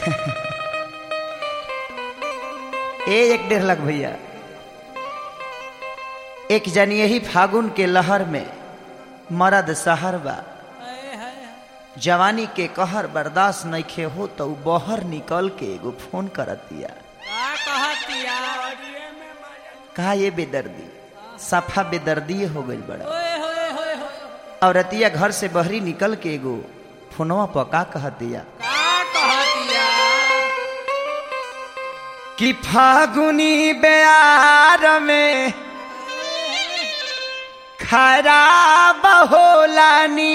ए एक डेढ़ लाख भैया एक जन यही फागुन के लहर में मरद सहर बा जवानी के कहर बर्दाश्त नइखे हो तो उ बहर निकल के एगो फोन करत दिया का कहतिया अड़िए में मजा कहा ये बेदर्दी सफा बेदर्दी हो गई बड़ा ओए होए होए होए और रतिया घर से बहरी निकल के एगो फोनवा पका कह दिया का कहतिया कि फागुनी बेयार में खराब होला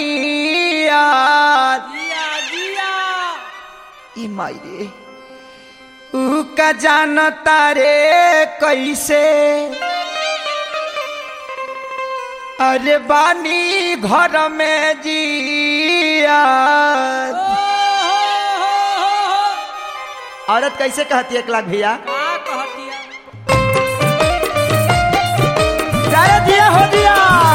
नियत जिया जिया ई माई रे ऊ का जानता रे कैसे अरे बानी घर में जिया ओ हो हो हो औरत कैसे कहती है एक लाख भैया का कहतिया अरे दिया हो दिया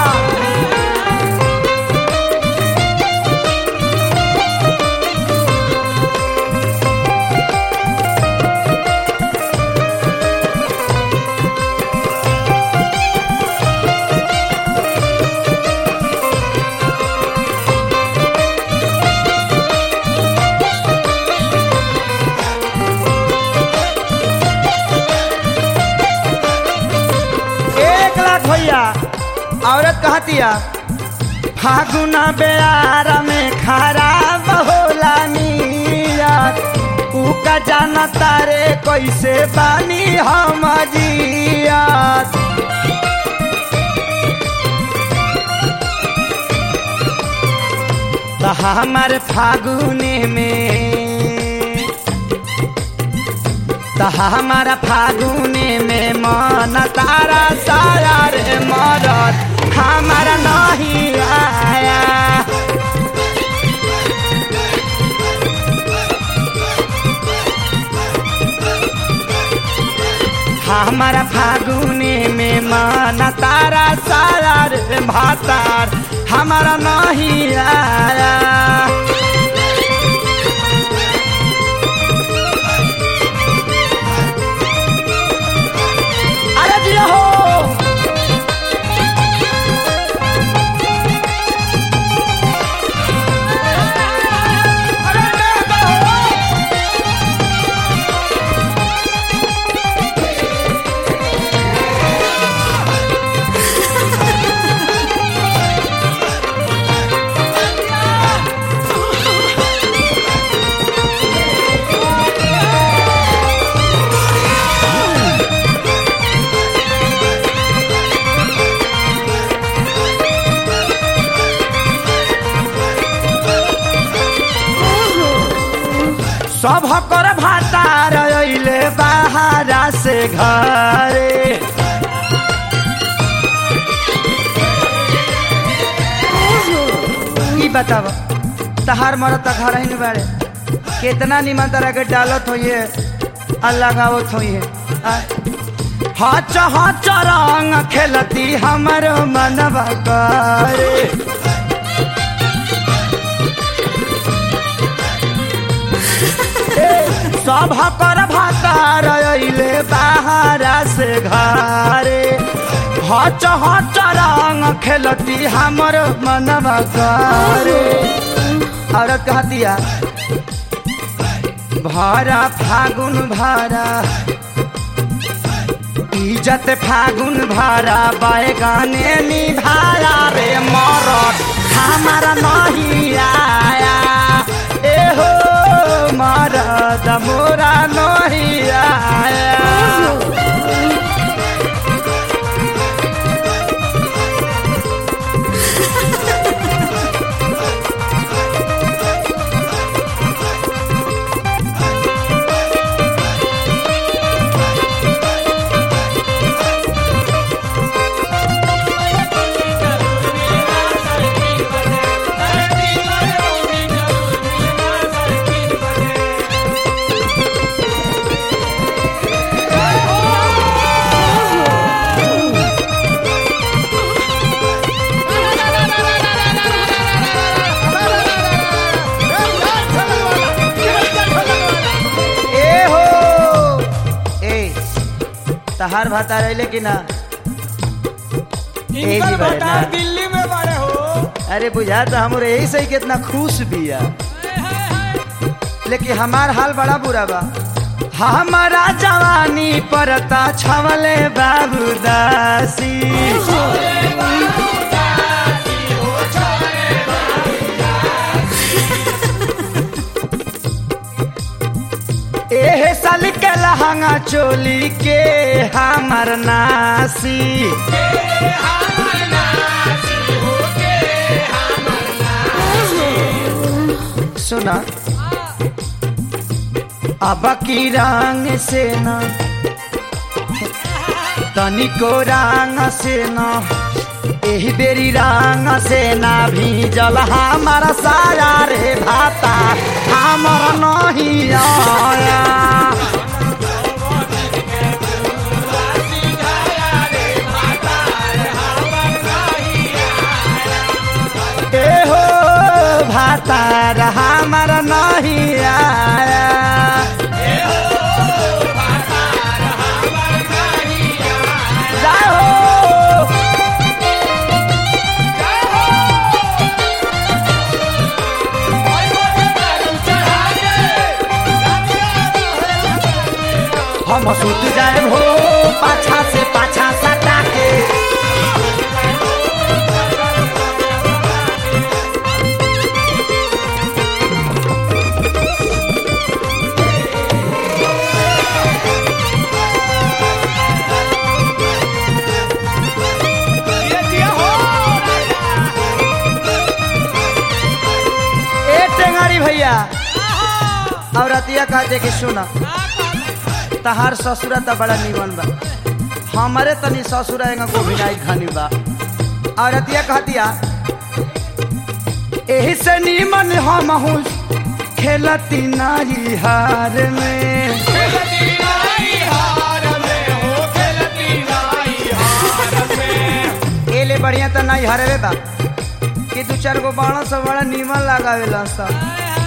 एक लाख भैया औरत कहतिया फागुना बेयार में खराब होला नियत ऊ का जानता रे कैसे बानी हम जियत तो हमार फागुने में तो हमारा फागुने में मन तारा सारा रे मरद हमारा नहीं आया हमारा फागुने में मन तारा सारा रे भातार हमारा नहीं आया अरे जिया हो सब कर भातार अइले बाहरा से घरे ई बताब तहार मरत त घर ही बाड़े कितना निमन तरह के डालत होइए अल्लाह गावत होइए हच हच रंग खेलती हमर मनवा करे सब कर भातार अइले बाहरा से घरे हच हच रंग खेलती हमर मनवा करे औरत कहतिया भारा फागुन भारा इज्जत फागुन भारा बैगाने निभाया रे मरद हमारा नहीं आया ए हो मरद मोरा नहीं आया तहार भाता रहे कि ना इनकर जी बड़े भटा ना। दिल्ली में बड़े हो अरे बुझा तो हमरे यही सही कितना खुश बिया लेकिन हमार हाल बड़ा बुरा बा हमारा जवानी परता छवले बाबू दासी एहे साल के लहंगा चोली के हमर नासी सुना अब की रंग से न तनिको रंग से न एही बेरी रंग से ना भीजल हमारा साया रे भाता हमर नहीं आया ए हो भातार हमर नहीं आया जाओ हम सुत जाए हो पाछा से पाछा सटा के ये दिया हो ए टेंगारी भैया और अतिया कहते कि सुना तहार ससुरा त बड़ा निमन बा हमारे तनी ससुरा एंगा गोभिनाई खानी बा और अतिया कहतिया एही से निमन हम हूँ खेलती नारी हार में खेलती नाई हार में हो खेलती नाई हार में एले बढ़िया त नहीं हरवे बा कि दू चार गो बाणा सब बड़ा निमन लगावेला सब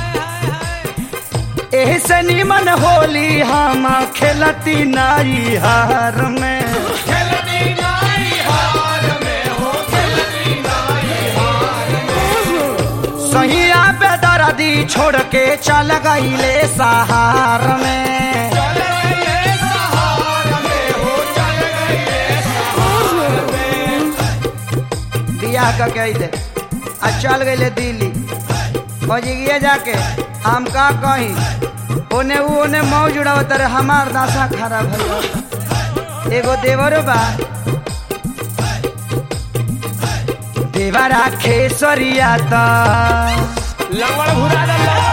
एही से निमन होली हम खेलती नारी हार में खेलती नाई हार में हो खेलती नाई हार सहिया पे दर्दी छोड़ के चल गईले सहार में चल गए सहार में हो चल गए सहार में बियाह का कह दे आ चल गईले दिल्ली बजिगिए जाके हम का कही ओने ऊ ओने मौज उड़ावत रे हमार दासा खराब है एगो देवरो बा देवरा खेसरिया ता लंगड़ भुरा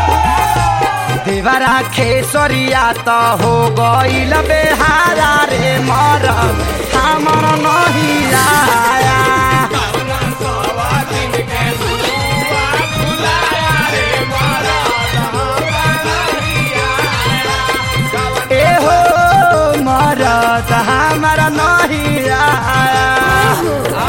देवरा खेसरिया त हो गईल बेहारा रे मर हमर नहीं आया ए हो मरद हमर नहीं आया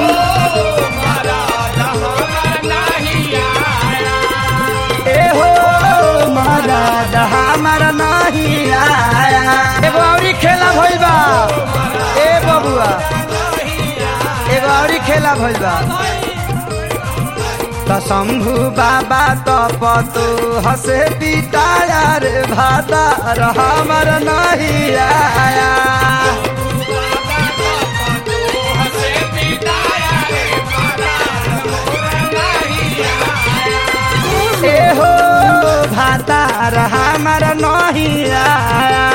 ए हो मरद हमर नहीं आया एगो औरी खेला भइल बा ए बबुआ एगो औरी खेला भइल बा त शंभु बाबा त पतु हसे पिताया रे भाता र हमर नहीं आया ए हो भाता र हमर नहीं आया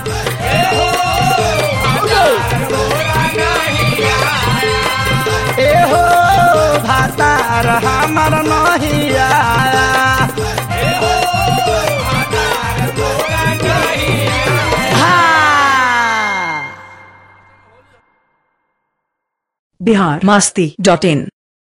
ए हो भाता र हमर नहीं आया हाँ बिहार मस्ती डॉट इन